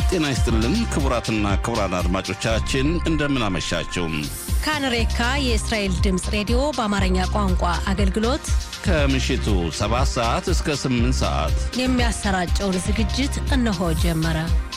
ጤና ይስጥልን ክቡራትና ክቡራን አድማጮቻችን እንደምን አመሻችሁ። ካንሬካ የእስራኤል ድምፅ ሬዲዮ በአማርኛ ቋንቋ አገልግሎት ከምሽቱ 7 ሰዓት እስከ 8 ሰዓት የሚያሰራጨውን ዝግጅት እነሆ ጀመረ።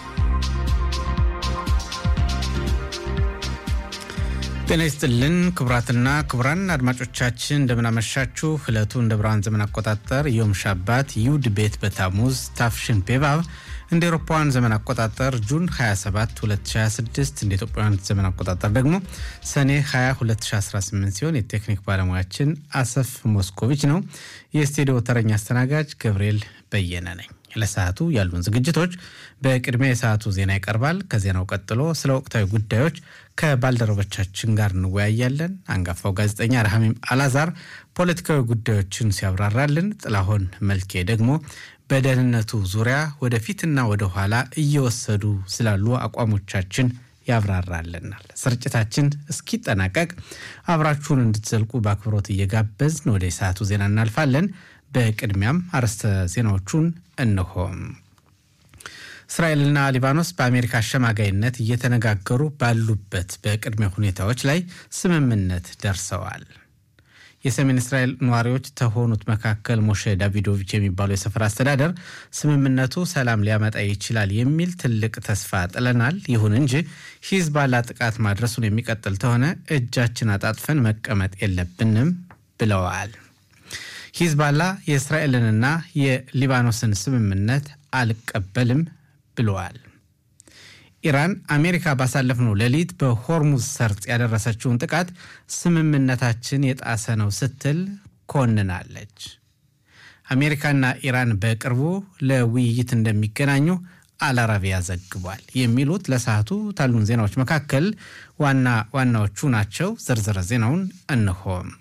ጤና ይስጥልን ክቡራትና ክቡራን አድማጮቻችን እንደምናመሻችሁ። ዕለቱ እንደ ብርሃን ዘመን አቆጣጠር ዮም ሻባት ይሁድ ቤት በታሙዝ ታፍሽን ፔባብ እንደ ኤሮፓውያን ዘመን አቆጣጠር ጁን 27 2026 እንደ ኢትዮጵያውያን ዘመን አቆጣጠር ደግሞ ሰኔ 20 2018 ሲሆን የቴክኒክ ባለሙያችን አሰፍ ሞስኮቪች ነው። የስቱዲዮ ተረኛ አስተናጋጅ ገብርኤል በየነ ነኝ። ለሰዓቱ ያሉን ዝግጅቶች በቅድሚያ የሰዓቱ ዜና ይቀርባል። ከዜናው ቀጥሎ ስለ ወቅታዊ ጉዳዮች ከባልደረቦቻችን ጋር እንወያያለን። አንጋፋው ጋዜጠኛ ረሃሚም አላዛር ፖለቲካዊ ጉዳዮችን ሲያብራራልን፣ ጥላሁን መልኬ ደግሞ በደህንነቱ ዙሪያ ወደፊትና ወደ ኋላ እየወሰዱ ስላሉ አቋሞቻችን ያብራራልናል። ስርጭታችን እስኪጠናቀቅ አብራችሁን እንድትዘልቁ በአክብሮት እየጋበዝን ወደ ሰዓቱ ዜና እናልፋለን። በቅድሚያም አርዕስተ ዜናዎቹን እንሆም። እስራኤልና ሊባኖስ በአሜሪካ አሸማጋይነት እየተነጋገሩ ባሉበት በቅድመ ሁኔታዎች ላይ ስምምነት ደርሰዋል። የሰሜን እስራኤል ነዋሪዎች ከሆኑት መካከል ሞሼ ዳቪዶቪች የሚባለው የሰፈር አስተዳደር ስምምነቱ ሰላም ሊያመጣ ይችላል የሚል ትልቅ ተስፋ ጥለናል፣ ይሁን እንጂ ሂዝባላ ጥቃት ማድረሱን የሚቀጥል ከሆነ እጃችን አጣጥፈን መቀመጥ የለብንም ብለዋል። ሂዝባላ የእስራኤልንና የሊባኖስን ስምምነት አልቀበልም ብለዋል። ኢራን አሜሪካ ባሳለፍነው ሌሊት በሆርሙዝ ሰርጥ ያደረሰችውን ጥቃት ስምምነታችን የጣሰ ነው ስትል ኮንናለች። አሜሪካና ኢራን በቅርቡ ለውይይት እንደሚገናኙ አልአረቢያ ዘግቧል። የሚሉት ለሰዓቱ ታሉን ዜናዎች መካከል ዋና ዋናዎቹ ናቸው። ዝርዝር ዜናውን እንሆም።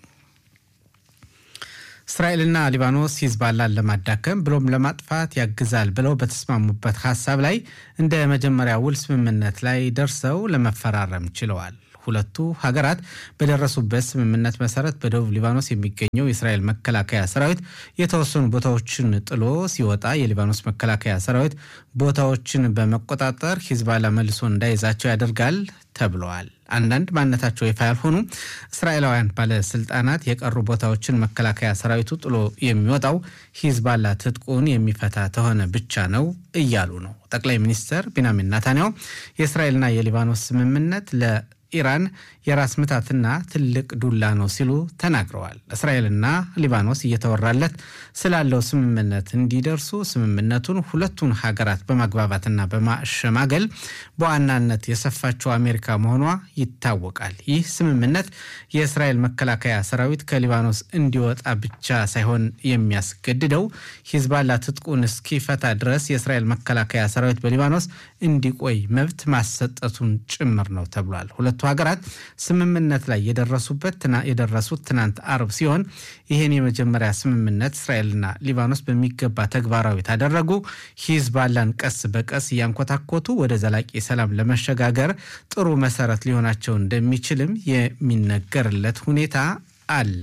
እስራኤልና ሊባኖስ ሂዝባላን ለማዳከም ብሎም ለማጥፋት ያግዛል ብለው በተስማሙበት ሀሳብ ላይ እንደ መጀመሪያ ውል ስምምነት ላይ ደርሰው ለመፈራረም ችለዋል። ሁለቱ ሀገራት በደረሱበት ስምምነት መሰረት በደቡብ ሊባኖስ የሚገኘው የእስራኤል መከላከያ ሰራዊት የተወሰኑ ቦታዎችን ጥሎ ሲወጣ የሊባኖስ መከላከያ ሰራዊት ቦታዎችን በመቆጣጠር ሂዝባላ መልሶ እንዳይዛቸው ያደርጋል ተብለዋል። አንዳንድ ማንነታቸው ይፋ ያልሆኑ እስራኤላውያን ባለስልጣናት የቀሩ ቦታዎችን መከላከያ ሰራዊቱ ጥሎ የሚወጣው ሂዝባላ ትጥቁን የሚፈታ ተሆነ ብቻ ነው እያሉ ነው። ጠቅላይ ሚኒስትር ቢንያሚን ናታንያሁ የእስራኤልና የሊባኖስ ስምምነት ለ ኢራን የራስ ምታትና ትልቅ ዱላ ነው ሲሉ ተናግረዋል። እስራኤልና ሊባኖስ እየተወራለት ስላለው ስምምነት እንዲደርሱ ስምምነቱን ሁለቱን ሀገራት በማግባባትና በማሸማገል በዋናነት የሰፋቸው አሜሪካ መሆኗ ይታወቃል። ይህ ስምምነት የእስራኤል መከላከያ ሰራዊት ከሊባኖስ እንዲወጣ ብቻ ሳይሆን የሚያስገድደው ሂዝባላ ትጥቁን እስኪፈታ ድረስ የእስራኤል መከላከያ ሰራዊት በሊባኖስ እንዲቆይ መብት ማሰጠቱን ጭምር ነው ተብሏል። ሁለቱ ሀገራት ስምምነት ላይ የደረሱበት የደረሱት ትናንት አርብ ሲሆን ይህን የመጀመሪያ ስምምነት እስራኤልና ሊባኖስ በሚገባ ተግባራዊ ታደረጉ ሂዝባላን ቀስ በቀስ እያንኮታኮቱ ወደ ዘላቂ ሰላም ለመሸጋገር ጥሩ መሰረት ሊሆናቸው እንደሚችልም የሚነገርለት ሁኔታ አለ።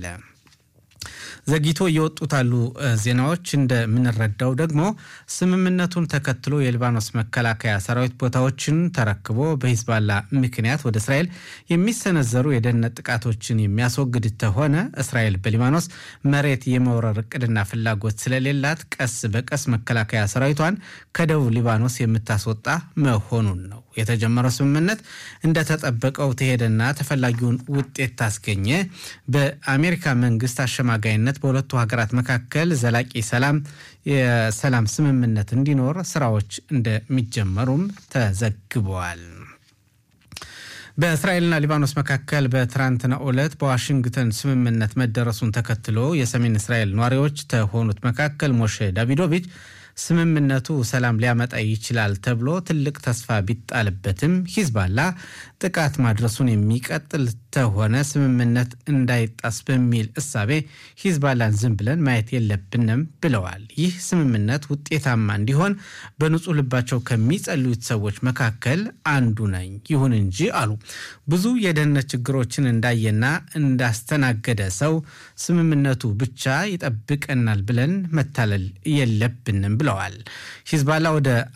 ዘግይቶ እየወጡት ያሉ ዜናዎች እንደምንረዳው ደግሞ ስምምነቱን ተከትሎ የሊባኖስ መከላከያ ሰራዊት ቦታዎችን ተረክቦ በሂዝባላ ምክንያት ወደ እስራኤል የሚሰነዘሩ የደህንነት ጥቃቶችን የሚያስወግድ ተሆነ እስራኤል በሊባኖስ መሬት የመውረር እቅድና ፍላጎት ስለሌላት ቀስ በቀስ መከላከያ ሰራዊቷን ከደቡብ ሊባኖስ የምታስወጣ መሆኑን ነው። የተጀመረው ስምምነት እንደተጠበቀው ተሄደና ተፈላጊውን ውጤት ታስገኘ በአሜሪካ መንግስት አሸማጋይነት በሁለቱ ሀገራት መካከል ዘላቂ ሰላም የሰላም ስምምነት እንዲኖር ስራዎች እንደሚጀመሩም ተዘግበዋል። በእስራኤልና ሊባኖስ መካከል በትናንትናው ዕለት በዋሽንግተን ስምምነት መደረሱን ተከትሎ የሰሜን እስራኤል ነዋሪዎች ከሆኑት መካከል ሞሼ ዳቪዶቪች ስምምነቱ ሰላም ሊያመጣ ይችላል ተብሎ ትልቅ ተስፋ ቢጣልበትም ሂዝባላ ጥቃት ማድረሱን የሚቀጥል ተሆነ ስምምነት እንዳይጣስ በሚል እሳቤ ሂዝባላን ዝም ብለን ማየት የለብንም ብለዋል። ይህ ስምምነት ውጤታማ እንዲሆን በንጹህ ልባቸው ከሚጸልዩት ሰዎች መካከል አንዱ ነኝ። ይሁን እንጂ አሉ ብዙ የደህንነት ችግሮችን እንዳየና እንዳስተናገደ ሰው ስምምነቱ ብቻ ይጠብቀናል ብለን መታለል የለብንም ብለዋል። ሂዝባላ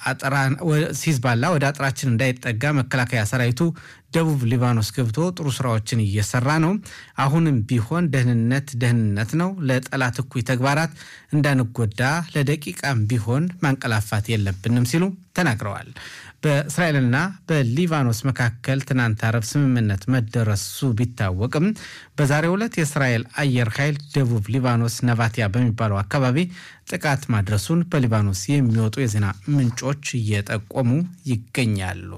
ወደ አጥራችን እንዳይጠጋ መከላከያ ሰራዊቱ ደቡብ ሊባኖስ ገብቶ ጥሩ ስራዎችን እየሰራ ነው። አሁንም ቢሆን ደህንነት ደህንነት ነው። ለጠላት እኩይ ተግባራት እንዳንጎዳ ለደቂቃም ቢሆን ማንቀላፋት የለብንም ሲሉ ተናግረዋል። በእስራኤልና በሊባኖስ መካከል ትናንት አረብ ስምምነት መደረሱ ቢታወቅም በዛሬው ዕለት የእስራኤል አየር ኃይል ደቡብ ሊባኖስ ነቫቲያ በሚባለው አካባቢ ጥቃት ማድረሱን በሊባኖስ የሚወጡ የዜና ምንጮች እየጠቆሙ ይገኛሉ።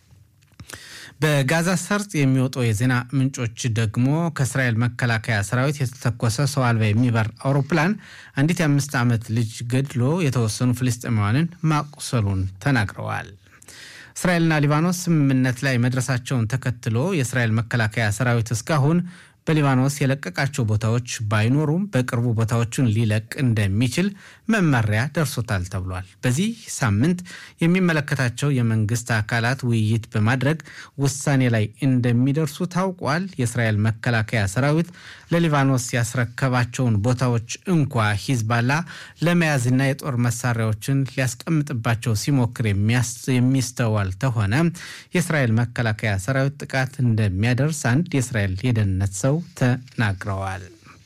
በጋዛ ሰርጥ የሚወጡ የዜና ምንጮች ደግሞ ከእስራኤል መከላከያ ሰራዊት የተተኮሰ ሰው አልባ የሚበር አውሮፕላን አንዲት የአምስት ዓመት ልጅ ገድሎ የተወሰኑ ፍልስጤማውያንን ማቁሰሉን ተናግረዋል። እስራኤልና ሊባኖስ ስምምነት ላይ መድረሳቸውን ተከትሎ የእስራኤል መከላከያ ሰራዊት እስካሁን በሊባኖስ የለቀቃቸው ቦታዎች ባይኖሩም በቅርቡ ቦታዎቹን ሊለቅ እንደሚችል መመሪያ ደርሶታል ተብሏል። በዚህ ሳምንት የሚመለከታቸው የመንግስት አካላት ውይይት በማድረግ ውሳኔ ላይ እንደሚደርሱ ታውቋል። የእስራኤል መከላከያ ሰራዊት ለሊባኖስ ያስረከባቸውን ቦታዎች እንኳ ሂዝባላ ለመያዝና የጦር መሳሪያዎችን ሊያስቀምጥባቸው ሲሞክር የሚስተዋል ተሆነ የእስራኤል መከላከያ ሰራዊት ጥቃት እንደሚያደርስ አንድ የእስራኤል የደህንነት ሰው ተናግረዋል።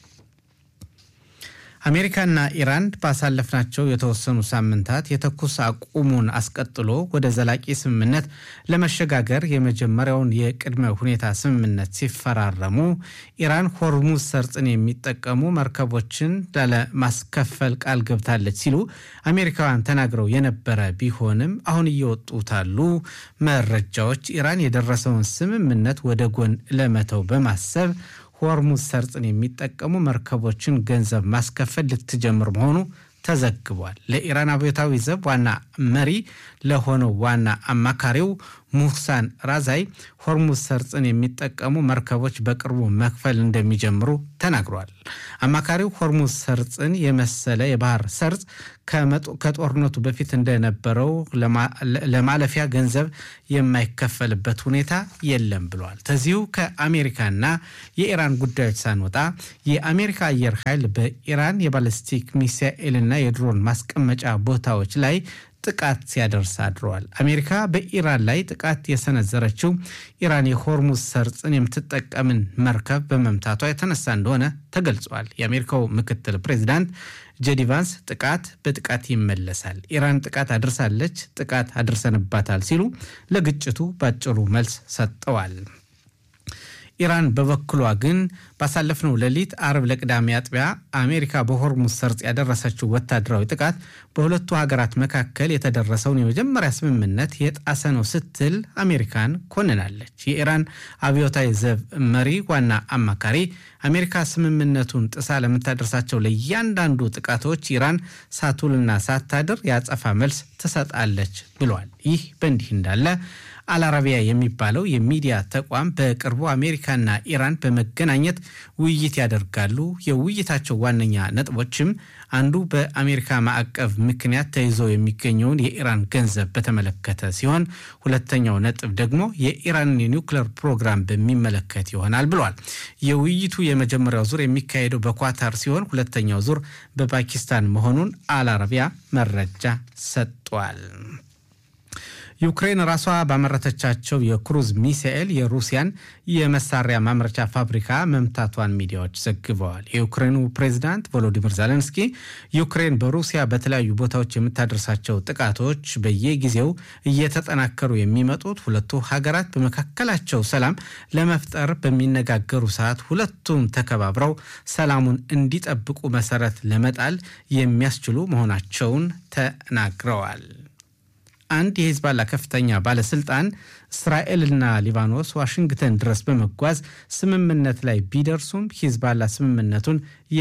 አሜሪካና ኢራን ባሳለፍናቸው የተወሰኑ ሳምንታት የተኩስ አቁሙን አስቀጥሎ ወደ ዘላቂ ስምምነት ለመሸጋገር የመጀመሪያውን የቅድመ ሁኔታ ስምምነት ሲፈራረሙ ኢራን ሆርሙዝ ሰርጥን የሚጠቀሙ መርከቦችን ላለማስከፈል ቃል ገብታለች ሲሉ አሜሪካውያን ተናግረው የነበረ ቢሆንም አሁን እየወጡት ያሉ መረጃዎች ኢራን የደረሰውን ስምምነት ወደ ጎን ለመተው በማሰብ ሆርሙዝ ሰርጥን የሚጠቀሙ መርከቦችን ገንዘብ ማስከፈል ልትጀምር መሆኑ ተዘግቧል። ለኢራን አብዮታዊ ዘብ ዋና መሪ ለሆነው ዋና አማካሪው ሙህሳን ራዛይ ሆርሙዝ ሰርጥን የሚጠቀሙ መርከቦች በቅርቡ መክፈል እንደሚጀምሩ ተናግሯል። አማካሪው ሆርሙዝ ሰርጥን የመሰለ የባህር ሰርጥ ከጦርነቱ በፊት እንደነበረው ለማለፊያ ገንዘብ የማይከፈልበት ሁኔታ የለም ብለዋል። ከዚሁ ከአሜሪካና የኢራን ጉዳዮች ሳንወጣ የአሜሪካ አየር ኃይል በኢራን የባለስቲክ ሚሳኤልና የድሮን ማስቀመጫ ቦታዎች ላይ ጥቃት ሲያደርስ አድረዋል። አሜሪካ በኢራን ላይ ጥቃት የሰነዘረችው ኢራን የሆርሙዝ ሰርጥን የምትጠቀምን መርከብ በመምታቷ የተነሳ እንደሆነ ተገልጿል። የአሜሪካው ምክትል ፕሬዚዳንት ጄዲ ቫንስ ጥቃት በጥቃት ይመለሳል፣ ኢራን ጥቃት አድርሳለች፣ ጥቃት አድርሰንባታል ሲሉ ለግጭቱ ባጭሩ መልስ ሰጥተዋል። ኢራን በበኩሏ ግን ባሳለፍነው ሌሊት አርብ ለቅዳሜ አጥቢያ አሜሪካ በሆርሙዝ ሰርጥ ያደረሰችው ወታደራዊ ጥቃት በሁለቱ ሀገራት መካከል የተደረሰውን የመጀመሪያ ስምምነት የጣሰ ነው ስትል አሜሪካን ኮንናለች። የኢራን አብዮታዊ ዘብ መሪ ዋና አማካሪ አሜሪካ ስምምነቱን ጥሳ ለምታደርሳቸው ለእያንዳንዱ ጥቃቶች ኢራን ሳትውልና ሳታድር የአጸፋ መልስ ትሰጣለች ብሏል። ይህ በእንዲህ እንዳለ አልአረቢያ የሚባለው የሚዲያ ተቋም በቅርቡ አሜሪካና ኢራን በመገናኘት ውይይት ያደርጋሉ። የውይይታቸው ዋነኛ ነጥቦችም አንዱ በአሜሪካ ማዕቀብ ምክንያት ተይዞ የሚገኘውን የኢራን ገንዘብ በተመለከተ ሲሆን ሁለተኛው ነጥብ ደግሞ የኢራንን የኒውክሌር ፕሮግራም በሚመለከት ይሆናል ብሏል። የውይይቱ የመጀመሪያው ዙር የሚካሄደው በኳታር ሲሆን ሁለተኛው ዙር በፓኪስታን መሆኑን አልአረቢያ መረጃ ሰጥቷል። ዩክሬን ራሷ ባመረተቻቸው የክሩዝ ሚሳኤል የሩሲያን የመሳሪያ ማምረቻ ፋብሪካ መምታቷን ሚዲያዎች ዘግበዋል። የዩክሬኑ ፕሬዚዳንት ቮሎዲሚር ዜሌንስኪ ዩክሬን በሩሲያ በተለያዩ ቦታዎች የምታደርሳቸው ጥቃቶች በየጊዜው እየተጠናከሩ የሚመጡት ሁለቱ ሀገራት በመካከላቸው ሰላም ለመፍጠር በሚነጋገሩ ሰዓት ሁለቱም ተከባብረው ሰላሙን እንዲጠብቁ መሰረት ለመጣል የሚያስችሉ መሆናቸውን ተናግረዋል። አንድ የሂዝባላ ከፍተኛ ባለስልጣን እስራኤልና ሊባኖስ ዋሽንግተን ድረስ በመጓዝ ስምምነት ላይ ቢደርሱም ሂዝባላ ስምምነቱን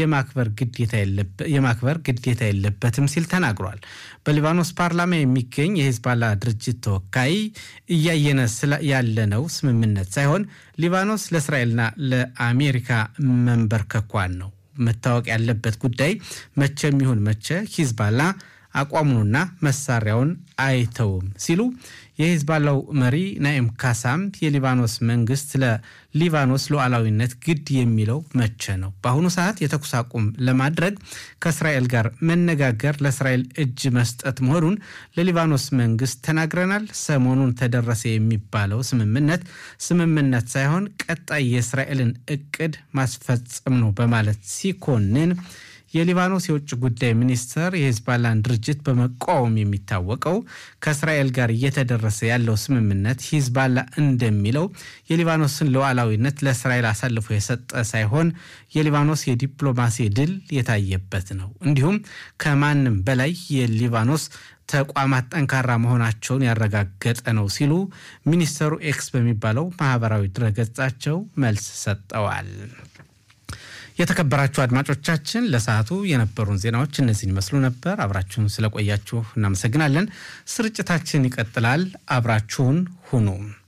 የማክበር ግዴታ የለበትም ሲል ተናግሯል። በሊባኖስ ፓርላማ የሚገኝ የሂዝባላ ድርጅት ተወካይ እያየነ ያለነው ስምምነት ሳይሆን ሊባኖስ ለእስራኤልና ለአሜሪካ መንበርከኳን ነው። መታወቅ ያለበት ጉዳይ መቼም ይሁን መቼ ሂዝባላ አቋሙንና መሳሪያውን አይተውም ሲሉ የሂዝባላው መሪ ናኢም ካሳም የሊባኖስ መንግስት ለሊባኖስ ሉዓላዊነት ግድ የሚለው መቼ ነው? በአሁኑ ሰዓት የተኩስ አቁም ለማድረግ ከእስራኤል ጋር መነጋገር ለእስራኤል እጅ መስጠት መሆኑን ለሊባኖስ መንግስት ተናግረናል። ሰሞኑን ተደረሰ የሚባለው ስምምነት ስምምነት ሳይሆን ቀጣይ የእስራኤልን እቅድ ማስፈጸም ነው በማለት ሲኮንን የሊባኖስ የውጭ ጉዳይ ሚኒስትር የሂዝባላን ድርጅት በመቃወም የሚታወቀው ከእስራኤል ጋር እየተደረሰ ያለው ስምምነት ሂዝባላ እንደሚለው የሊባኖስን ሉዓላዊነት ለእስራኤል አሳልፎ የሰጠ ሳይሆን የሊባኖስ የዲፕሎማሲ ድል የታየበት ነው። እንዲሁም ከማንም በላይ የሊባኖስ ተቋማት ጠንካራ መሆናቸውን ያረጋገጠ ነው ሲሉ ሚኒስተሩ ኤክስ በሚባለው ማህበራዊ ድረገጻቸው መልስ ሰጠዋል። የተከበራችሁ አድማጮቻችን ለሰዓቱ የነበሩን ዜናዎች እነዚህን ይመስሉ ነበር። አብራችሁን ስለቆያችሁ እናመሰግናለን። ስርጭታችን ይቀጥላል። አብራችሁን ሁኑ።